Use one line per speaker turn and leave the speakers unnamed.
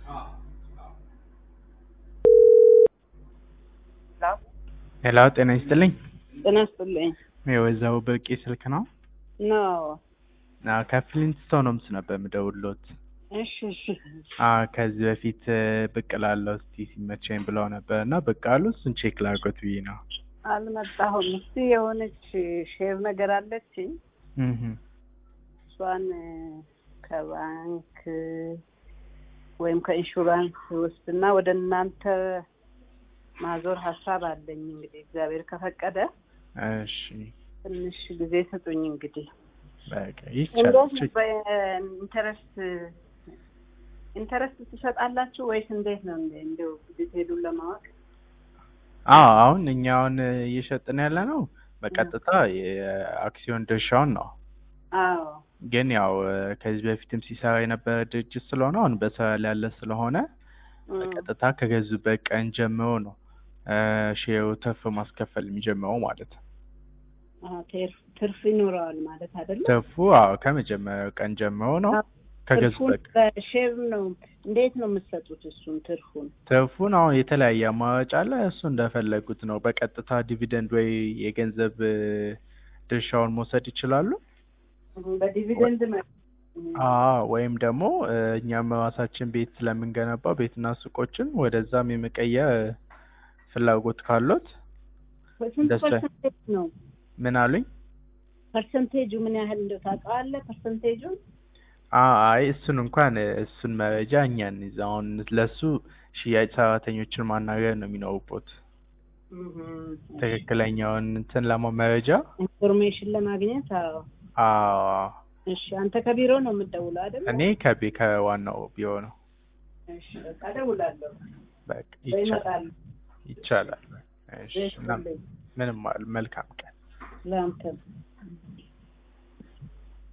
ሄሎ ጤና ይስጥልኝ።
ጤና ይስጥልኝ።
የወይዘሮ ብርቄ ስልክ ነው?
ነው
አዎ ከፍሊንትስቶን ሆምስ ነበር የምደውልዎት።
እሺ እሺ
አዎ ከዚህ በፊት ብቅ እላለሁ እስቲ ሲመቸኝ ብለው ነበር እና ብቅ አሉ። እሱን ቼክ ላድርጎት ብዬ ነው።
አልመጣሁም። እስቲ የሆነች ሼር ነገር አለችኝ
እህ
እሷን ከባንክ ወይም ከኢንሹራንስ ውስጥና ወደ እናንተ ማዞር ሀሳብ አለኝ። እንግዲህ እግዚአብሔር ከፈቀደ
እሺ
ትንሽ ጊዜ ስጡኝ። እንግዲህ
በቃ
እንዴት
ይቻላል።
ነው በኢንተረስት ኢንተረስት ትሰጣላችሁ ወይስ እንዴት ነው? እንደ እንደው ዲቴሉን ለማወቅ
አዎ አሁን እኛ አሁን እየሸጥን ያለ ነው በቀጥታ የአክሲዮን ድርሻውን ነው።
አዎ
ግን ያው ከዚህ በፊትም ሲሰራ የነበረ ድርጅት ስለሆነ አሁን በስራ ላይ ያለ ስለሆነ
እም፣
በቀጥታ ከገዙበት ቀን ጀምሮ ነው ሼሩ ትርፍ ማስከፈል የሚጀምረው ማለት ነው።
አዎ፣ ትርፍ ትርፍ ይኖረዋል ማለት አይደለም።
ትርፉ አዎ ከመጀመሪያው ቀን ጀምሮ ነው
ትርፉን
ከገዙበት ቀን
በሼር ነው እንዴት ነው የምትሰጡት? እሱን ትርፉን
ትርፉን አሁን የተለያየ አማራጭ አለ። እሱ እንደፈለጉት ነው። በቀጥታ ዲቪደንድ ወይ የገንዘብ እ፣ ድርሻውን መውሰድ ይችላሉ።
በዲቪደንድ መ-
አዎ ወይም ደግሞ እ፣ እኛም ራሳችን ቤት ስለምንገነባ ቤትና ሱቆችን ወደዛም የመቀየር ፍላጎት ካሎት
ስንት
ደስ ላይ-
ፐርሰንቴጅ ነው?
ምን አሉኝ?
ፐርሰንቴጁ ምን ያህል እንደው ታውቀዋለህ? ፐርሰንቴጁን
አ- አይ እሱን እንኳን እ፣ እሱን መረጃ እኛ እንይዝ። አሁን ለሱ ሽያጭ ሰራተኞችን ማናገር ነው የሚኖሩበት። ትክክለኛውን እንትን ለማ መረጃ
ኢንፎርሜሽን ለማግኘት አዎ።
አዎ
እሺ አንተ ከቢሮ ነው የምትደውለው አይደል?
እኔ ከቤ ከዋናው ቢሮ ነው።
እሺ በቃ እደውላለሁ
በቃ
ወይ
ይቻላል
እመጣለሁ።
ይቻላል። እሺ
እሺ
ምንም ምንም አል- መልካም ቀን።
ለአንተም